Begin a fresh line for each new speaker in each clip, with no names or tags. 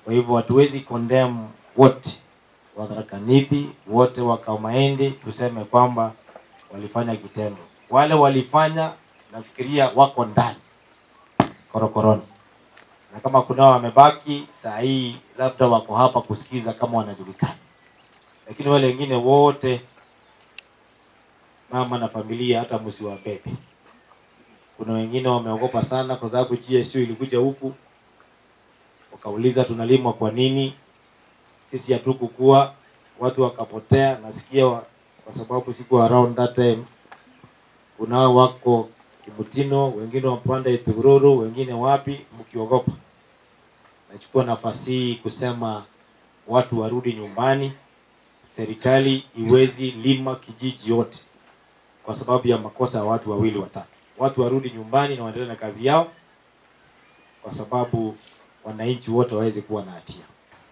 Kwa hivyo hatuwezi condemn wote wa Tharaka Nithi, wote wa Kaumaindi, tuseme kwamba walifanya kitendo. Wale walifanya, nafikiria wako ndani korokoroni, na kama kunao wamebaki saa hii, labda wako hapa kusikiza kama wanajulikana, lakini wale wengine wote, mama na familia, hata msiwabebe. Kuna wengine wameogopa sana, kwa sababu GSU ilikuja huku wakauliza tunalimwa kwa nini, sisi hatukukuwa, watu wakapotea. Nasikia wa, kwa sababu siku around that time kunao wako Kibutino, wengine wapanda Ithururu, wengine wapi, mkiogopa. Nachukua nafasi hii kusema watu warudi nyumbani. Serikali iwezi lima kijiji yote kwa sababu ya makosa ya watu wawili watatu. Watu warudi nyumbani na waendelee na kazi yao, kwa sababu wananchi wote waweze kuwa na hatia.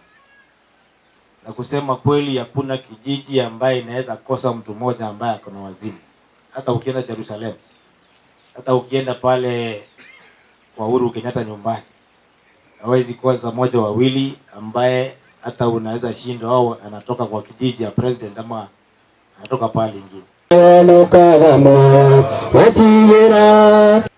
Na kusema kweli, hakuna kijiji ambaye inaweza kosa mtu mmoja ambaye ako na wazimu. Hata ukienda Jerusalem, hata ukienda pale kwa Uhuru Kenyatta nyumbani, hawezi kosa moja wawili ambaye hata unaweza shindwa au anatoka kwa kijiji ya president ama anatoka pale ingine.
Lukaramo, watiyera